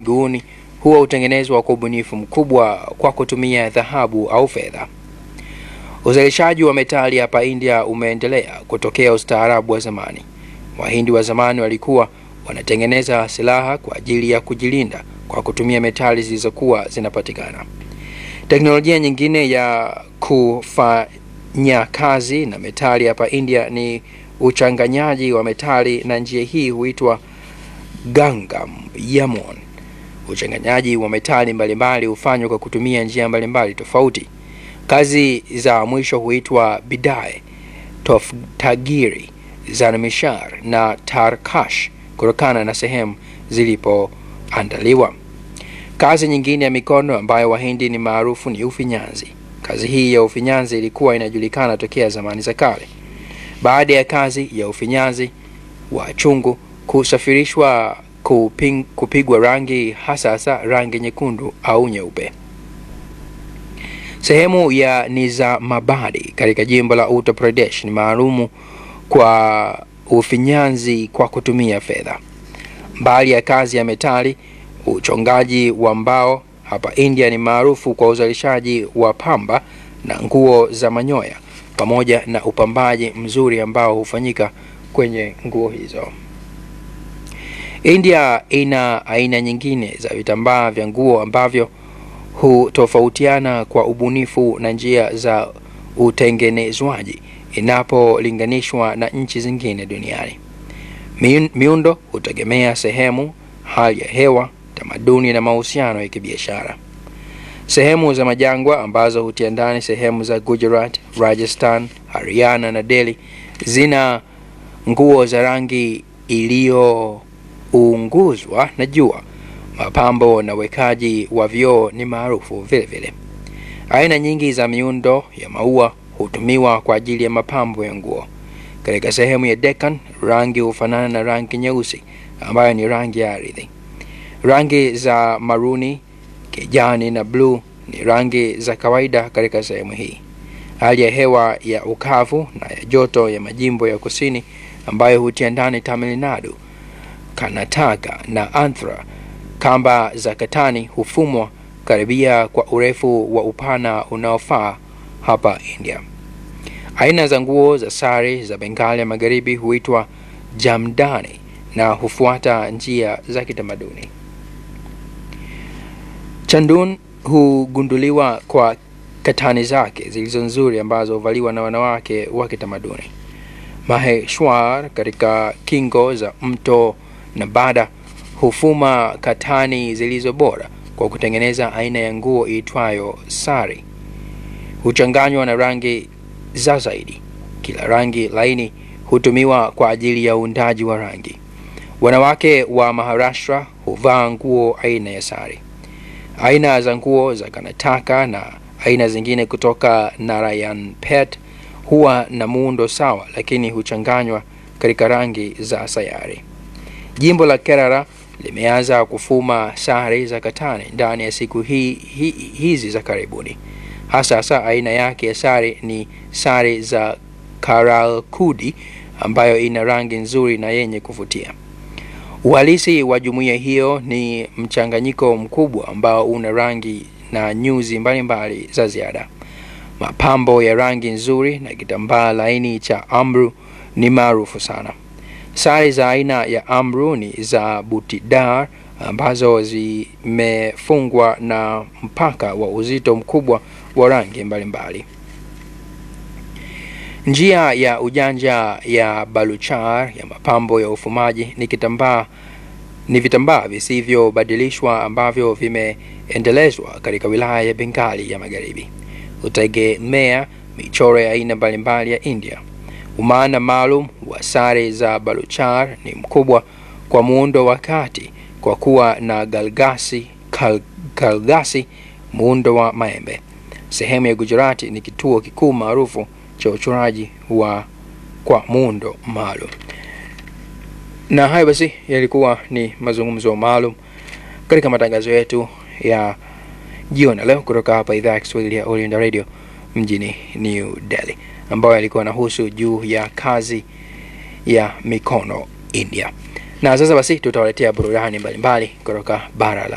miguuni huwa hutengenezwa kwa ubunifu mkubwa kwa kutumia dhahabu au fedha. Uzalishaji wa metali hapa India umeendelea kutokea ustaarabu wa zamani. Wahindi wa zamani walikuwa wanatengeneza silaha kwa ajili ya kujilinda kwa kutumia metali zilizokuwa zinapatikana. Teknolojia nyingine ya kufanya kazi na metali hapa India ni uchanganyaji wa metali, na njia hii huitwa Gangam Yamon. Uchanganyaji wa metali mbalimbali hufanywa kwa kutumia njia mbalimbali tofauti. Kazi za mwisho huitwa Bidai, Toftagiri, Zanmishar na Tarkash kutokana na sehemu zilipoandaliwa. Kazi nyingine ya mikono ambayo Wahindi ni maarufu ni ufinyanzi. Kazi hii ya ufinyanzi ilikuwa inajulikana tokea zamani za kale. Baada ya kazi ya ufinyanzi wa chungu kusafirishwa kuping, kupigwa rangi hasa hasa rangi nyekundu au nyeupe. Sehemu ya Nizamabadi katika jimbo la Uttar Pradesh ni maalumu kwa ufinyanzi kwa kutumia fedha. Mbali ya kazi ya metali, uchongaji wa mbao hapa India ni maarufu kwa uzalishaji wa pamba na nguo za manyoya pamoja na upambaji mzuri ambao hufanyika kwenye nguo hizo. India ina aina nyingine za vitambaa vya nguo ambavyo hutofautiana kwa ubunifu na njia za utengenezwaji inapolinganishwa na nchi zingine duniani. Miundo hutegemea sehemu, hali ya hewa, tamaduni na mahusiano ya kibiashara. Sehemu za majangwa ambazo hutia ndani sehemu za Gujarat, Rajasthan, Haryana na Delhi zina nguo za rangi iliyounguzwa na jua. Mapambo na wekaji wa vioo ni maarufu vile vile. Aina nyingi za miundo ya maua hutumiwa kwa ajili ya mapambo ya nguo. Katika sehemu ya Deccan, rangi hufanana na rangi nyeusi ambayo ni rangi ya ardhi. Rangi za maruni, kijani na bluu ni rangi za kawaida katika sehemu hii. Hali ya hewa ya ukavu na ya joto ya majimbo ya kusini ambayo hutia ndani Tamil Nadu, Karnataka na Andhra, kamba za katani hufumwa karibia kwa urefu wa upana unaofaa hapa India. Aina za nguo za sare za Bengali ya magharibi huitwa jamdani na hufuata njia za kitamaduni. Chandun hugunduliwa kwa katani zake zilizo nzuri ambazo huvaliwa na wanawake wa kitamaduni. Maheshwar katika kingo za mto Nabada hufuma katani zilizo bora kwa kutengeneza aina ya nguo iitwayo sari. Huchanganywa na rangi za zaidi. Kila rangi laini hutumiwa kwa ajili ya uundaji wa rangi. Wanawake wa Maharashtra huvaa nguo aina ya sari. Aina za nguo za Karnataka na aina zingine kutoka Narayanpet huwa na muundo sawa, lakini huchanganywa katika rangi za sayari. Jimbo la Kerala limeanza kufuma sare za katani ndani ya siku hii, hi, hizi za karibuni. Hasa hasa aina yake ya sare ni sare za Karalkudi ambayo ina rangi nzuri na yenye kuvutia. Uhalisi wa jumuiya hiyo ni mchanganyiko mkubwa ambao una rangi na nyuzi mbalimbali za ziada. Mapambo ya rangi nzuri na kitambaa laini cha amru ni maarufu sana. Sare za aina ya amru ni za butidar ambazo zimefungwa na mpaka wa uzito mkubwa wa rangi mbalimbali. Njia ya ujanja ya Baluchar ya mapambo ya ufumaji ni kitambaa ni vitambaa visivyobadilishwa ambavyo vimeendelezwa katika wilaya ya Bengali ya Magharibi. Hutegemea michoro ya aina mbalimbali ya India. Umaana maalum wa sare za Baluchar ni mkubwa kwa muundo wa kati kwa kuwa na galgasi, kal, kalgasi muundo wa maembe. Sehemu ya Gujarati ni kituo kikuu maarufu cha uchoraji wa kwa muundo maalum. Na hayo basi yalikuwa ni mazungumzo maalum katika matangazo yetu ya jioni leo kutoka hapa idhaa ya Kiswahili ya All India Radio mjini New Delhi, ambayo yalikuwa nahusu juu ya kazi ya mikono India. Na sasa basi tutawaletea burudani mbalimbali kutoka bara la